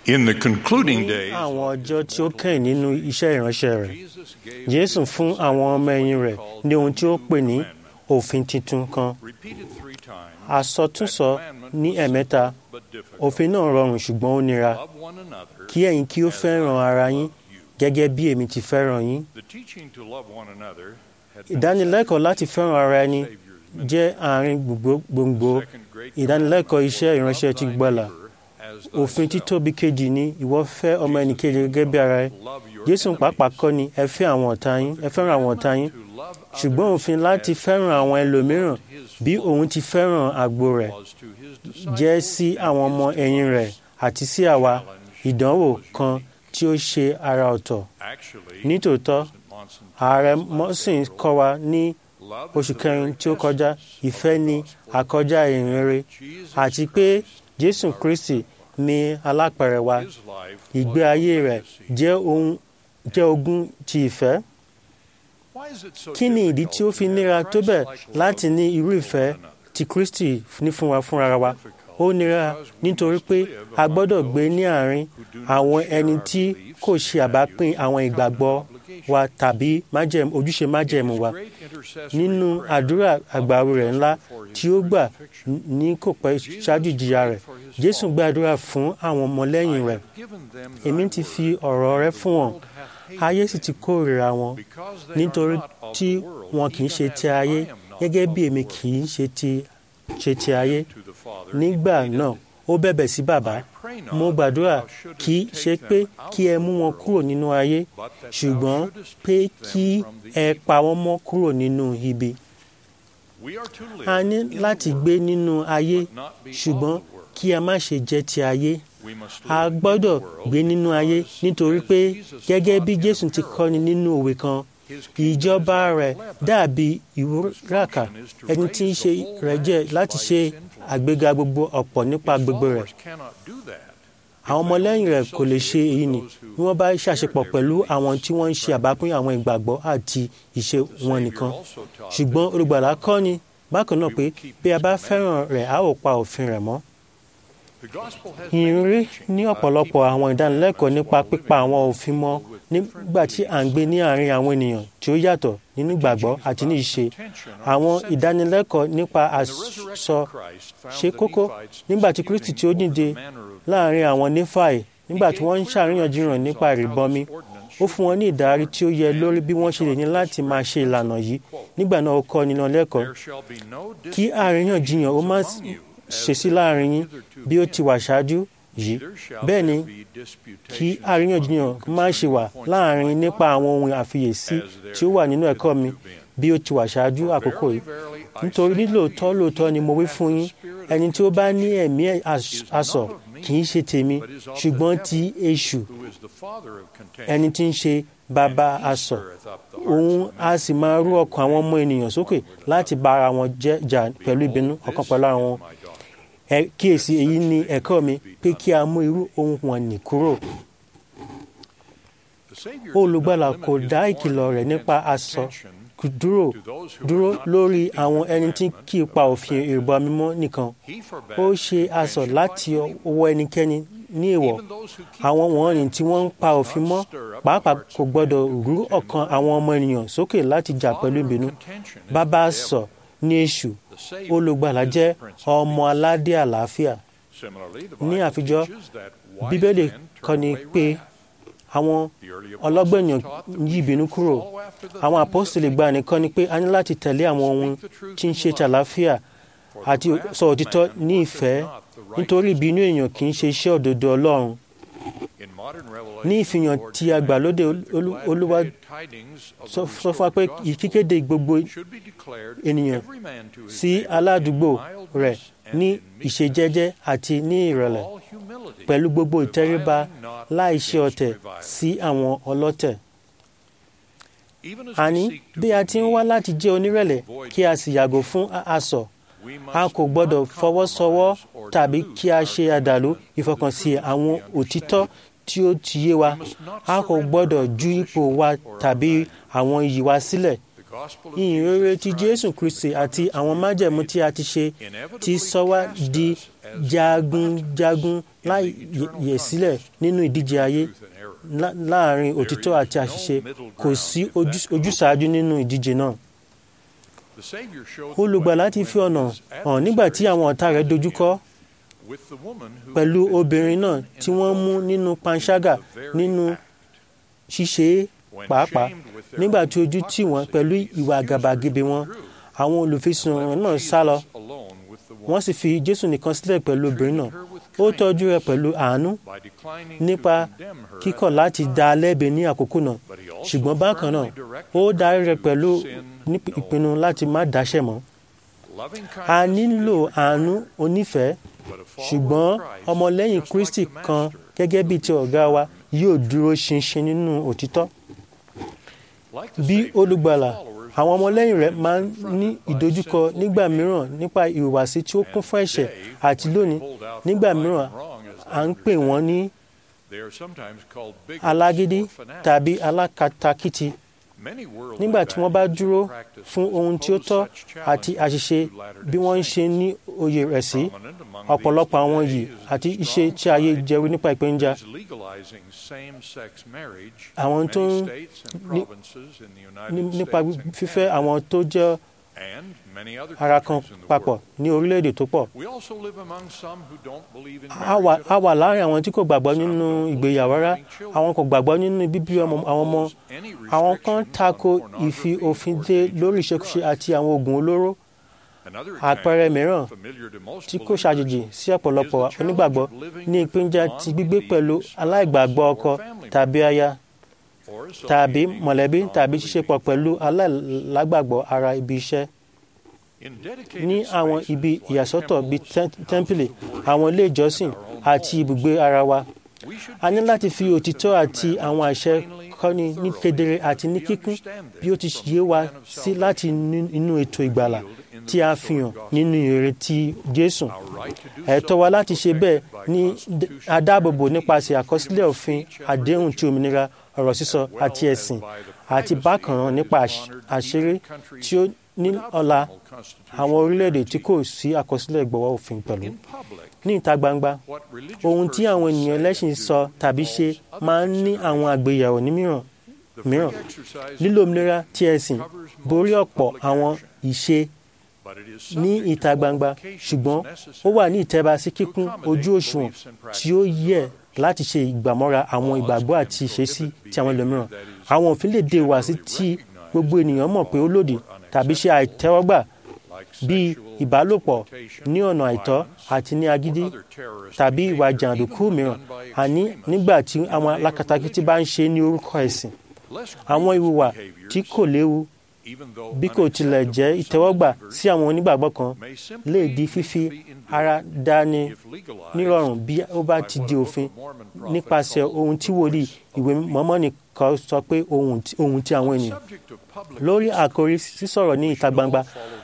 In the concluding ní days, àwọn ọjọ́ tí ó kẹ́yìn nínú iṣẹ́ ìránṣẹ́ rẹ̀ Jesus gave jésù fún àwọn ọmọ ẹ̀yìn rẹ̀ ní ohun tí ó pè ní òfin tuntun kan repeated three times, àsọtúnsọ ní ẹ̀mẹ́ta but difficult. òfin náà rọrùn ṣùgbọ́n ó nira Love one another. kí ẹ̀yin kí ó fẹ́ràn ara yín gẹ́gẹ́ bí èmi ti fẹ́ràn yín The teaching to love one another had been ìdánilẹ́kọ̀ọ́ láti fẹ́ràn ara ẹni Savior's ministry. jẹ́ àárín gbogbo gbòǹgbò Second great ìdánilẹ́kọ̀ọ́ iṣẹ́ commandment ìránṣẹ́ was ti love gbọ́là thy neighbor as òfin thyself. títóbi kejì ni ìwọ fẹ́ ọmọ ẹnìkejì gẹ́gẹ́ bí ara ẹ Love your jésù enemies. pàápàá kọ́ ni ẹ fẹ́ àwọn ọ̀tá yín ẹ fẹ́ràn àwọn ọ̀tá yín To love ṣùgbọ́n others òfin láti as fẹ́ràn àwọn ẹlòmíràn his bí òun ti fẹ́ràn àgbo rẹ̀ was to his disciples jẹ́ sí àwọn ọmọ ẹ̀yìn rẹ̀ àti sí àwa ìdánwò kan tí ó ṣe ara ọ̀tọ̀ Actually, nítòótọ́ President Monson ààrẹ mọ́sìn kọ́ wa ní love oṣù is the kẹrin very tí ó kọjá essence ìfẹ́ ní àkọjá ìrere Jesus àti pé Christ, jésù kristi ní alápẹ̀rẹ̀ wa his life ìgbé was ayé a rẹ̀ legacy. jẹ́ ohun jẹ́ ogún ti ìfẹ́ Why is it so kí ni ìdí tí ó fi níra tó bẹ́ẹ̀ difficult láti ní irú to ìfẹ́ love one another? tí kristi ní fún wa fúnra wa ó nira nítorí pé a gbọ́dọ̀ gbé ní àárín àwọn ẹni tí kò ṣe àbápín àwọn ìgbàgbọ́ wa tàbí májẹ̀mú ojúṣe májẹ̀mú wa nínú àdúrà àgbàwí rẹ̀ ńlá tí ó gbà ní kò pẹ́ ṣáájú ìjìyà rẹ̀ jésù gbàdúrà fún àwọn ọmọlẹ́yìn rẹ̀ èmi ti fi ọ̀rọ̀ rẹ fún wọn ayé sì ti kórìíra wọn nítorí tí wọn kì í ṣe ti ayé gẹ́gẹ́ bí èmi kì í ṣe ti ṣe ti ayé nígbà náà ó bẹ̀bẹ̀ sí bàbá mo gbàdúrà kì í ṣe pé kí ẹ mú wọn kúrò nínú ayé ṣùgbọ́n pé kí ẹ pa wọ́n mọ́ kúrò nínú ibi a ní láti gbé nínú ayé ṣùgbọ́n kí a má ṣe jẹ́ ti ayé a gbọ́dọ̀ gbé nínú ayé nítorí pé gẹ́gẹ́ bí jésù ti kọ́ni nínú òwe kan ìjọba rẹ̀ dàbí ìwúràkà ẹni tí ń ṣe rẹ̀ jẹ́ láti ṣe àgbéga gbogbo ọ̀pọ̀ nípa gbogbo rẹ̀ àwọn ọmọlẹ́yìn rẹ̀ kò lè ṣe èyí ni bí wọ́n bá ṣàṣepọ̀ pẹ̀lú àwọn tí wọ́n ń ṣe àbápín àwọn ìgbàgbọ́ àti ìṣe wọn nìkan ṣùgbọ́n olùgbàlà kọ́ ni bákan náà pé bí a bá fẹ́ràn rẹ̀ a ó pa òfin rẹ̀ mọ́ ìrírí ní ọ̀pọ̀lọpọ̀ àwọn ìdánilẹ́kọ̀ọ́ nípa pípa àwọn òfin mọ́ nígbà tí à ń gbé ní àárín àwọn ènìyàn tí ó yàtọ̀ nínú ìgbàgbọ́ àti ní ìṣe àwọn ìdánilẹ́kọ̀ọ́ nípa àsọ ṣe kókó nígbà tí kristi tí ó dìde láàárín àwọn nífàì nígbà tí wọ́n ń ṣàríyànjiyàn nípa ìrìbọmi ó fún wọn ní ìdarí tí ó yẹ lórí bí wọ́n ṣe lè ní láti máa ṣe ìlànà yìí nígbà náà ó kọ́ nínú lẹ́kọ̀ọ́ kí àríyànjiyàn ó má ṣe sí láàrin yín bí ó ti wà ṣáájú yìí bẹ́ẹ̀ ni kí àríyànjiyàn má ṣe wà láàrin nípa àwọn ohun àfiyèsí tí ó wà nínú ẹ̀kọ́ mi bí ó ti wà ṣáájú àkókò yìí nítorí nílòótọ́ lóòótọ́ ni mo wí fún yín ẹni tí ó bá ní ẹ̀mí asọ̀ kì í ṣe tèmi ṣùgbọ́n ti èṣù ẹni tí ń ṣe bàbá asọ̀ òun a sì máa rú ọkàn àwọn ọmọ ènìyàn sókè láti bá ara wọn jà pẹ̀lú ìbínú ọ̀kan pẹ̀lú ara wọn ẹ kíyèsí èyí ni ẹ̀kọ́ mi pé kí a mú irú ohun wọn nì kúrò. olùgbàlà kò dá ìkìlọ̀ rẹ̀ nípa aṣọ dúró dúró lórí àwọn ẹni tí kì í pa òfin ìrìbọ mímọ́ nìkan ó ṣe aṣọ láti ọwọ́ ẹnikẹ́ni ní èèwọ̀ àwọn wọ̀nyí tí wọ́n ń pa òfin mọ́ pàápàá kò gbọ́dọ̀ rú ọkàn àwọn ọmọ ènìyàn sókè láti jà pẹ̀lú ìbínú bàbá sọ ní èṣù olùgbàlà jẹ́ ọmọ aládé àlàáfíà ní àfijọ́ bíbélì kọ́ ni pé àwọn ọlọ́gbẹ̀yàn yí ìbínú kúrò àwọn apọ́sítélì gbà nìkan ni pé a ní láti tẹ̀lé àwọn ohun tí ń ṣe tàlàáfíà àti sọ òtítọ́ ní ìfẹ́ nítorí ìbínú èèyàn kì í ṣe iṣẹ́ òdodo ọlọ́run ní ìfihàn tí a gbà lóde olúwa sọ fún wa pé ìkíkéde gbogbo ènìyàn sí aládùúgbò rẹ̀ ní ìṣejẹ́jẹ́ àti ní ìrẹ̀lẹ̀ pẹ̀lú gbogbo ìtẹríba láì ṣe ọ̀tẹ̀ sí àwọn ọlọ́tẹ̀. àní bí a ti ń wá láti jẹ́ onírẹ̀lẹ̀ kí a sì yàgò fún asọ̀ a kò gbọ́dọ̀ fọwọ́sowọ́ tàbí kí a ṣe àdàlú ìfọkànsí àwọn òtítọ́ tí ó ti yé wa a kò gbọ́dọ̀ ju ipò wa tàbí àwọn iyì wa sílẹ̀ ìhìnrere ti jésù kristi àti àwọn májẹ̀mú tí a ti ṣe ti sọ wá di jagunjagun láì yẹ̀ sílẹ̀ nínú ìdíje ayé láàrin òtítọ́ àti àṣìṣe kò sí ojúsàájú nínú ìdíje náà. olùgbàlà ti fi ọ̀nà hàn nígbà tí àwọn ọ̀tá rẹ̀ dojúkọ pẹ̀lú obìnrin náà tí wọ́n mú nínú panṣágà nínú ṣíṣe pàápàá nígbà tí ojú tì wọ́n pẹ̀lú ìwà àgàbàgebè wọn àwọn olùfisùn náà sá lọ wọ́n sì fi jésù nìkan sílẹ̀ pẹ̀lú obìnrin náà ó tọ́jú rẹ̀ pẹ̀lú àánú nípa kíkọ̀ láti dá a lẹ́bi ní àkókò náà ṣùgbọ́n bákan náà ó darí rẹ̀ pẹ̀lú ìpinnu láti má dáṣẹ̀ mọ́ a nílò àánú onífẹ̀ẹ́ ṣùgbọ́n ọmọlẹ́yìn kristi kan gẹ́gẹ́ bíi ti ọ̀gá wa yóò dúró ṣinṣin nínú òtítọ́ bí olùgbàlà àwọn ọmọlẹ́yìn rẹ̀ máa ń ní ìdojúkọ nígbà mìíràn nípa ìhùwàsí tí ó kún fún ẹ̀ṣẹ̀ àti lónìí nígbà mìíràn à ń pè wọ́n ní alágídí tàbí alákatakítí nígbà tí wọ́n bá dúró fún ohun tí ó tọ́ àti àṣìṣe bí wọ́n ń ṣe ní òye rẹ̀ sí ọ̀pọ̀lọpọ̀ àwọn yìí àti iṣẹ́ tí ayé jẹ́rú nípa ìpéǹjà àwọn tó ń nípa fífẹ́ àwọn tó jẹ́ ara kan papọ̀ ní orílẹ̀-èdè tó pọ̀. a wà láàrin àwọn tí kò gbàgbọ́ nínú ìgbéyàwó rárá àwọn kò gbàgbọ́ nínú bíbí àwọn ọmọ àwọn kan tako ìfi òfin dé lórí ìṣekúṣe àti àwọn oògùn olóró àpẹẹrẹ mìíràn tí kò ṣàjèjì sí ọ̀pọ̀lọpọ̀ onígbàgbọ́ ní ìpínjà ti gbígbé pẹ̀lú aláìgbàgbọ́ ọkọ tàbí aya tàbí mọ̀lẹ́bí tàbí ṣíṣepọ̀ pẹ̀lú aláìlágbàgbọ́ ara ibi iṣẹ́ ní àwọn ibi ìyàsọ́tọ̀ bíi tẹ́ḿpìlì àwọn ilé ìjọsìn àti ibùgbé ara wa a ní láti fi òtítọ́ àti àwọn àṣẹ kọ́ni ní kedere àti ní kíkún bí ó ti yé wa sí láti inú ètò ìgbàlà tí a fi hàn nínú ìrètí Jésù ẹ̀tọ́ wa láti ṣe bẹ́ẹ̀ ní adáàbòbò nípasẹ̀ àkọsílẹ̀ òfin àdéhùn ti òmìnira ọ̀rọ̀ sísọ àti ẹ̀sìn àti bákan náà nípa àṣírí tí ó ní ọ̀la àwọn orílẹ̀-èdè tí kò sí àkọsílẹ̀ ìgbọ̀wọ́ òfin pẹ̀lú. ní ìta gbangba ohun tí àwọn ènìyàn ẹlẹ́sìn sọ tàbí ṣe máa ń ní àwọn àgbéyẹ̀wò ní mìíràn mìíràn lílo òmìnira tí ẹ̀sìn borí ọ̀pọ̀ àwọn ìṣe ní ìta gbangba ṣùgbọ́n ó wà ní ìtẹ́ba sí kíkún ojú òṣùwọ̀n tí ó yẹ láti ṣe ìgbàmọ́ra àwọn ìgbàgbọ́ àti ìṣesí ti àwọn ẹlòmíràn àwọn òfin lè dé wá sí tí gbogbo ènìyàn mọ̀ pé ó lòdì tàbí ṣe àìtẹ́wọ́gbà bíi ìbálòpọ̀ ní ọ̀nà àìtọ́ àti ní agídí tàbí ìwà jàǹdùkú mìíràn àní nígbà tí àwọn alákatakítí bá ń ṣe ní orúkọ ẹ̀sìn àwọn ìwùwà tí kò léwu bí kò tilẹ̀ jẹ́ ìtẹ́wọ́gbà sí àwọn onígbàgbọ́ kan lè di fífi ara dání nírọ̀rùn bí ó bá ti di òfin nípasẹ̀ ohun tí wòlíì ìwé mọ́mọ́nì kan sọ pé ohun tí àwọn ènìyàn lórí àkórí sísọ̀rọ̀ ní ìta gbangba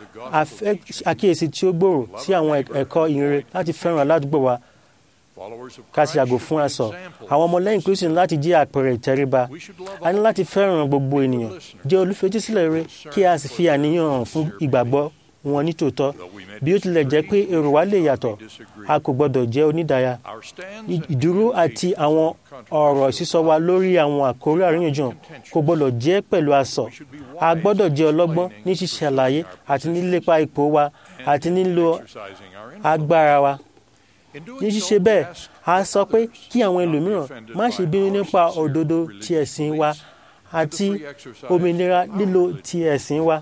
àkíyèsí tí ó gbòòrò sí àwọn ẹ̀kọ́ ìrere láti fẹ́ràn aládùúgbò wa ká sì yàgò fún asọ àwọn ọmọlẹ́yìn kristu ní láti jẹ́ àpẹẹrẹ ìtẹríba a ní láti fẹ́ràn gbogbo ènìyàn jẹ́ olùfetísílẹ̀ rere kí a sì fi àníyàn hàn fún ìgbàgbọ́ wọn nítòótọ́ bí ó tilẹ̀ jẹ́ pé èrò wa lè yàtọ̀ a kò gbọ́dọ̀ jẹ́ onídàáyà ìdúró àti àwọn ọ̀rọ̀ sísọ wa lórí àwọn àkórí àríyànjiyàn kò gbọ́dọ̀ jẹ́ pẹ̀lú asọ̀ a gbọ́dọ̀ jẹ́ ọlọ́gbọ́n ní ṣíṣe àlàyé àti nílépa ipò wa àti nílò agbára wa ní ṣíṣe bẹ́ẹ̀ a sọ pé kí àwọn ẹlòmíràn má ṣe bínú nípa òdodo ti ẹ̀sìn wa àti òmìnira lílo ti ẹ̀sìn wa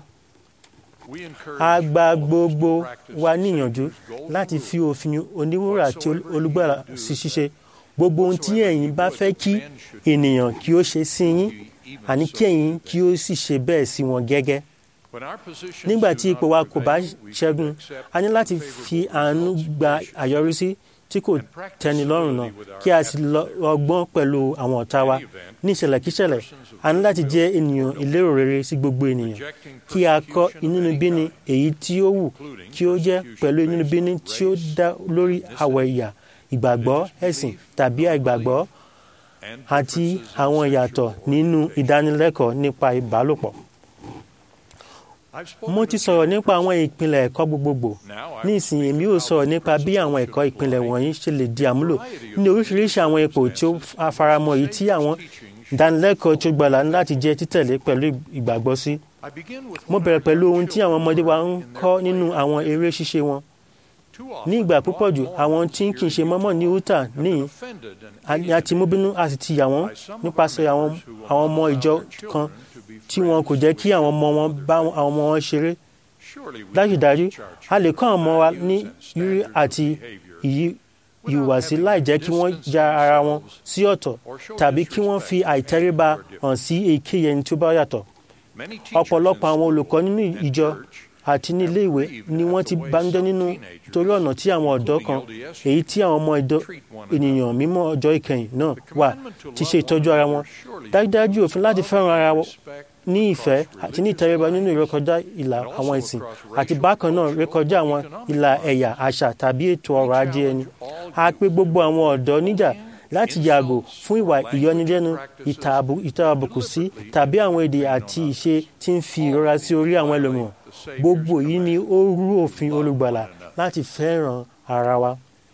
a gba gbogbo wa níyànjú láti fi òfin oníwúrà àti olùgbàlà sí ṣíṣe gbogbo ohun tí ẹ̀yin bá fẹ́ kí ènìyàn kí ó ṣe sí yín àní kí ẹ̀yin kí ó sì ṣe bẹ́ẹ̀ sí wọn gẹ́gẹ́ nígbà tí ipò wa kò bá ṣẹ́gun a ní láti fi àánú gba àyọrísí tí kò tẹ́ni lọ́rùn náà kí a sì lọ́gbọ́n pẹ̀lú àwọn ọ̀tá wa ní ìṣẹ̀lẹ̀ kíṣẹ̀lẹ̀ a ní láti jẹ́ ènìyàn ìlérò rere sí gbogbo ènìyàn kí a kọ́ inúnibíni èyí tí ó wù kí ó jẹ́ pẹ̀lú inúnibíni tí ó dá lórí àwọ̀ ẹ̀yà ìgbàgbọ́ ẹ̀sìn tàbí àìgbàgbọ́ àti àwọn ìyàtọ̀ nínú ìdánilẹ́kọ̀ọ́ nípa ìbálòpọ̀ mo ti sọ̀rọ̀ nípa àwọn ìpìlẹ̀ ẹ̀kọ́ gbogbogbò ní ìsìn èmi yóò sọ̀rọ̀ nípa bí àwọn ẹ̀kọ́ ìpìlẹ̀ wọ̀nyí ṣe lè di àmúlò ní oríṣiríṣi àwọn ipò tí ó faramọ́ èyí tí àwọn ìdánilẹ́kọ̀ọ́ tó gbọ́lá ní láti jẹ́ títẹ̀lé pẹ̀lú ìgbàgbọ́ sí. mo bẹ̀rẹ̀ pẹ̀lú ohun tí àwọn ọmọdé wa ń kọ́ nínú àwọn eré ṣíṣe wọn. ní ìgbà púpọ̀ jù àwọn tí kì í ṣe mọ́mọ́ ní utah ní àti mọ́bínú a sì ti yà wọ́n nípasẹ̀ àwọn ọmọ ìjọ kan tí wọn kò jẹ́ kí àwọn ọmọ wọn bá àwọn ọmọ wọn ṣeré. dájúdájú a lè kọ́ àwọn ọmọ wa ní rírí àti ìyí ìhùwàsí láì jẹ́ kí wọ́n ya ara wọn sí ọ̀tọ̀ tàbí kí wọ́n fi àìtẹríba hàn sí èkéyìí ẹni tó bá yàtọ̀. ọ̀pọ̀lọpọ̀ àwọn olùkọ́ nínú ìjọ àti ní ilé ìwé ni wọ́n ti banújẹ́ nínú torí ọ̀nà tí àwọn ọ̀dọ́ kan èyí tí àwọn ọmọ ìdọ́ ènìyàn mímọ́ ọjọ́ ìkẹyìn náà wà ti ṣe ìtọ́jú ara wọn. dájúdájú òfin láti fẹ́ràn ara wọn ní ìfẹ́ àti ní ìtẹríba nínú ìrékọjá ìlà àwọn ìsìn àti bákan náà rékọjá àwọn ìlà ẹ̀yà àṣà tàbí ètò ọrọ̀ ajé ẹni. a pè gbogbo àwọn ọ̀dọ́ níjà láti yàgò fún ìwà ìyọnilẹ́nu ìta àbùkù sí tàbí àwọn èdè àti ìṣe tí ń fi ìrora sí orí àwọn ẹlòmíràn. gbogbo yìí ni ó rú òfin olùgbàlà láti fẹ́ràn ara wa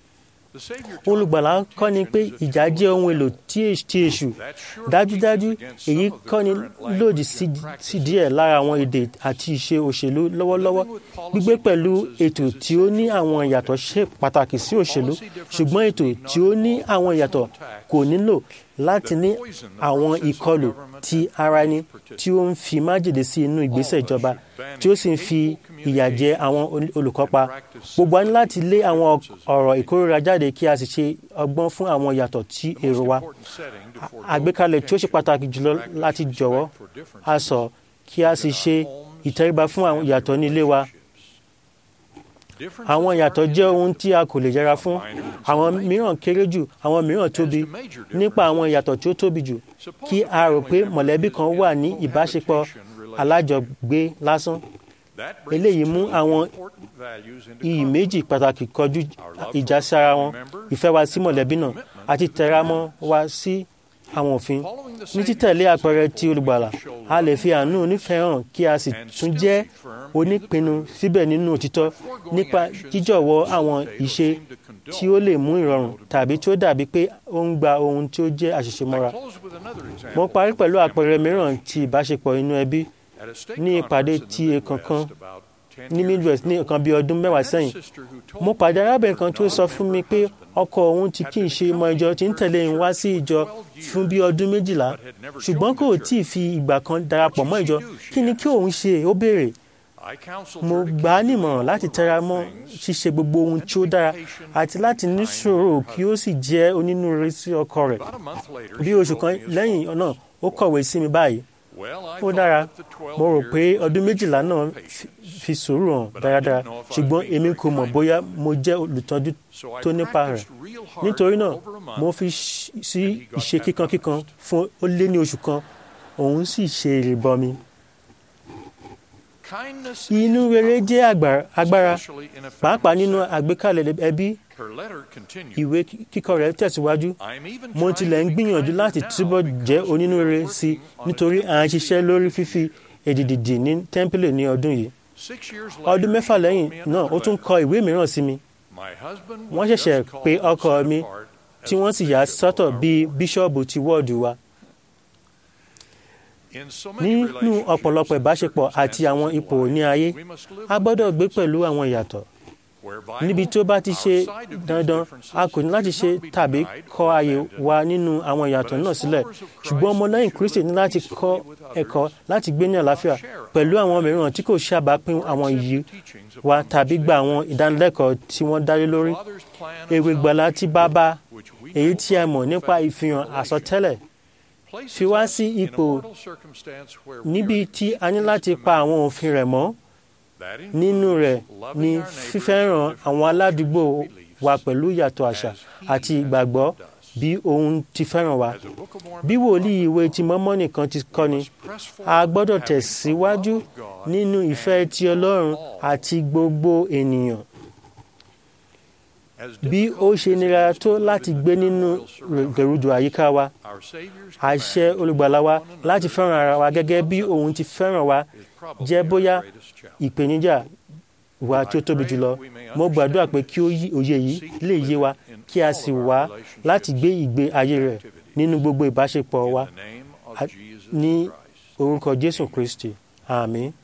olùgbàlà kọ́ ni pé ìjà jẹ́ ohun èlò tí èṣù dájúdájú èyí kọ́ ni lòdì sí díẹ̀ lára àwọn èdè àti ìṣe òṣèlú lọ́wọ́lọ́wọ́ gbígbé pẹ̀lú ètò tí ó ní àwọn ìyàtọ̀ ṣe pàtàkì sí òṣèlú ṣùgbọ́n ètò tí ó ní àwọn ìyàtọ̀ kò nílò láti ní àwọn ìkọlù ti ara ẹni tí ó ń fi májèlé sí inú ìgbésẹ̀ ìjọba tí ó sì ń fi ìyà jẹ àwọn olùkópa gbogbo wa ní láti lé àwọn ọ̀rọ̀ ìkórira jáde kí a sì ṣe ọgbọ́n fún àwọn ìyàtọ̀ tí èrò wa àgbékalẹ̀ tí ó ṣe pàtàkì jùlọ láti jọ̀wọ́ a sọ kí a sì ṣe ìtẹríba fún àwọn ìyàtọ̀ ní ilé wa àwọn ìyàtọ̀ jẹ́ ohun tí a kò lè yẹra fún àwọn mìíràn kéré jù àwọn mìíràn tóbi nípa àwọn ìyàtọ̀ tí ó tóbi jù kí a rò pé mọ̀lẹ́bí kan wà ní ìbáṣepọ̀ alájọgbé lásán eléyìí mú àwọn iyì méjì pàtàkì kọjú ìjà sí ara wọn ìfẹ́ wa sí mọ̀lẹ́bí náà àti tẹramọ́ wa sí àwọn òfin ní títẹ̀lé àpẹẹrẹ ti olùgbàlà a lè fi àánú onífẹ́ hàn kí a sì tún jẹ́ onípinnu síbẹ̀ nínú òtítọ́ nípa jíjọ̀wọ́ àwọn ìṣe tí ó lè mú ìrọ̀rùn tàbí tí ó dàbí pé ó ń gba ohun tí ó jẹ́ àṣìṣe mọ́ra. mo parí pẹ̀lú àpẹẹrẹ mìíràn ti ìbáṣepọ̀ inú ẹbí ní ìpàdé ti èkánkan ní midwest ní nǹkan bíi ọdún mẹ́wàá sẹ́yìn mo pàdé arábìnrin kan tó sọ fún mi pé ọkọ òun tí kì í ṣe ọmọ ìjọ tí ń tẹ̀lé òun wá sí ìjọ fún bíi ọdún méjìlá ṣùgbọ́n kò tí ì fi ìgbà kan darapọ̀ mọ́ ìjọ kí ni kí òun ṣe ó béèrè mo gbà á nímọ̀ràn láti tẹra mọ́ ṣíṣe gbogbo ohun tí ó dára àti láti ní sùúrù kí ó sì jẹ́ onínúure sí ọkọ rẹ̀ bí oṣù kan lẹ́yìn náà ó kọ̀wé sí mi báyìí ó dára mo rò pé ọdún méjìlá náà fi sùúrù hàn dáradára ṣùgbọ́n èmi kò mọ̀ bóyá mo jẹ́ olùtọ́jú tó nípa rẹ̀ nítorí náà mo fi sí ìṣe kíkankíkan fún ó lé ní oṣù kan òun sì ṣe ìrìbọmi. inú rere jẹ́ agbára pàápàá nínú àgbékalẹ̀ ẹbí ìwé kíkọ rẹ̀ tẹ̀síwájú mo tilẹ̀ ń gbìyànjú láti túbọ̀ jẹ́ onínúure sí i nítorí à ń ṣiṣẹ́ lórí fífi èdìdì ní tẹ́ḿpìlì ní ọdún yìí ọdún mẹ́fà lẹ́yìn náà ó tún kọ ìwé mìíràn sí mi wọ́n ṣẹ̀ṣẹ̀ pé ọkọ mi tí wọ́n sì yà sọ́tọ̀ bíi bíṣọ́ọ̀bù ti wọ́ọ̀dù wa nínú ọ̀pọ̀lọpọ̀ ìbáṣepọ̀ àti àwọn ipò ní ayé a gbọ́dọ̀ gbé pẹ̀lú àwọn ìyàtọ̀ níbi tó bá ti ṣe dandan a kò ní láti ṣe tàbí kọ ààyè wa nínú àwọn ìyàtọ̀ náà sílẹ̀ ṣùgbọ́n ọmọlẹ́yìn Kristi ní láti kọ́ ẹ̀kọ́ láti gbé ní àlàáfíà pẹ̀lú àwọn mìíràn tí kò ṣàbápín àwọn iyì wa tàbí gba àwọn ìdánilẹ́kọ̀ọ́ tí wọ́n dálé lórí èrè ìgbàlà tí bàbá èyí tí a mọ̀ nípa ìfihàn àsọtẹ́lẹ̀ fi wá sí ipò níbi tí a ní láti pa àwọn òfin rẹ̀ mọ́ nínú rẹ̀ ni fífẹ́ràn àwọn aládùúgbò wa pẹ̀lú ìyàtọ̀ àṣà àti ìgbàgbọ́ bí òun ti fẹ́ràn wa. bí wòlíì ìwé ti mọ́mọ́nì kan ti kọ́ni a gbọ́dọ̀ tẹ̀síwájú nínú ìfẹ́ ti Ọlọ́run àti gbogbo ènìyàn. bí ó ṣe nira tó láti gbé nínú gẹ̀rùdù àyíká wa àṣẹ olùgbàlà wa láti fẹ́ràn ara wa gẹ́gẹ́ bí òun ti fẹ́ràn wa probably jẹ́ our bóyá greatest challenge. ìpèníjà wa tí ó tóbi jùlọ mo gbàdúrà pé kí ó yí òye yìí lè yé wa kí a sì wá láti gbé ìgbé ayé rẹ̀ nínú gbogbo ìbáṣepọ̀ wa In the name of a- Jesus ní Christ. orúkọ jésù kristi àmín